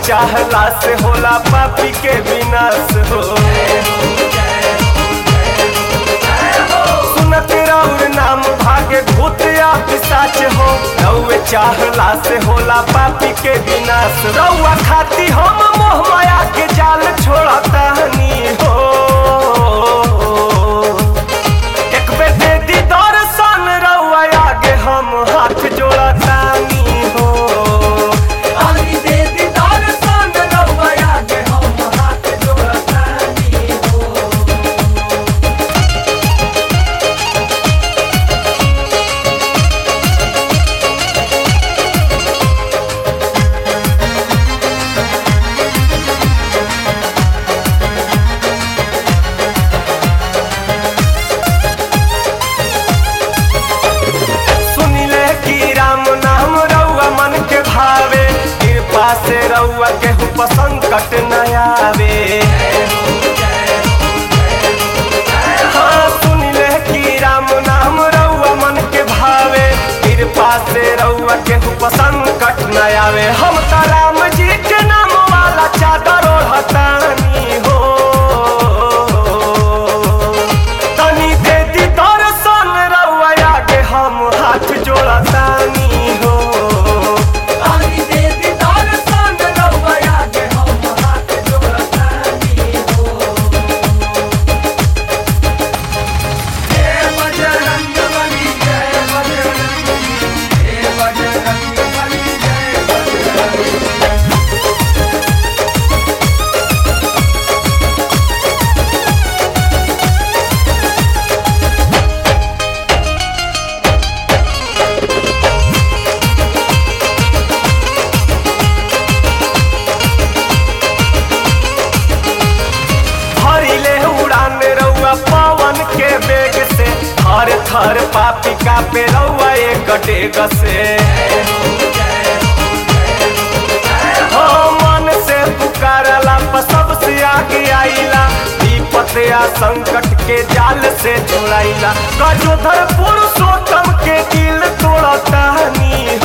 चाहला से होला पापी के विनाश हो सुनत राउर नाम भागे भूत या पिशाच हो रउए चाहला से होला पापी के विनाश रउआ खाती हम मोह माया के जाल छोड़तानी हो एक बेर दे दी दर्शन रउआ आगे हम हाथ जोड़तानी हो आनी दे दी दर्शन रउआ आगे हम हाथ जोड़तानी हो सुनिले कि राम नाम रउआ मन के भावे कृपा से रउआ केहू पर संकट न आवे हाँ सुनिले कि राम नाम रउआ मन के भावे कृपा से रउआ केहू पर संकट न आवे हम त राम जी के नाम वाला चादर ओढ़तानी हो तनी दे दी दर्शन रउआ आगे हम हाथ जोड़तानी हो तनी दे दी दर्शन रउआ आगे हम हाथ जोड़तानी हो जय बजरंग बली जय बजरंग बली जय बजरंग बली जय बजरंग भरिले उड़ान रउआ पवन के बेग से थर थर पापी का पे रउआ एक डेग से हो मन से पुकारला पर सबसे आगे आइला विपत या संकट के जाल से छुड़ाइला गजोधर पुरुषोत्तम के दिल तोड़तानी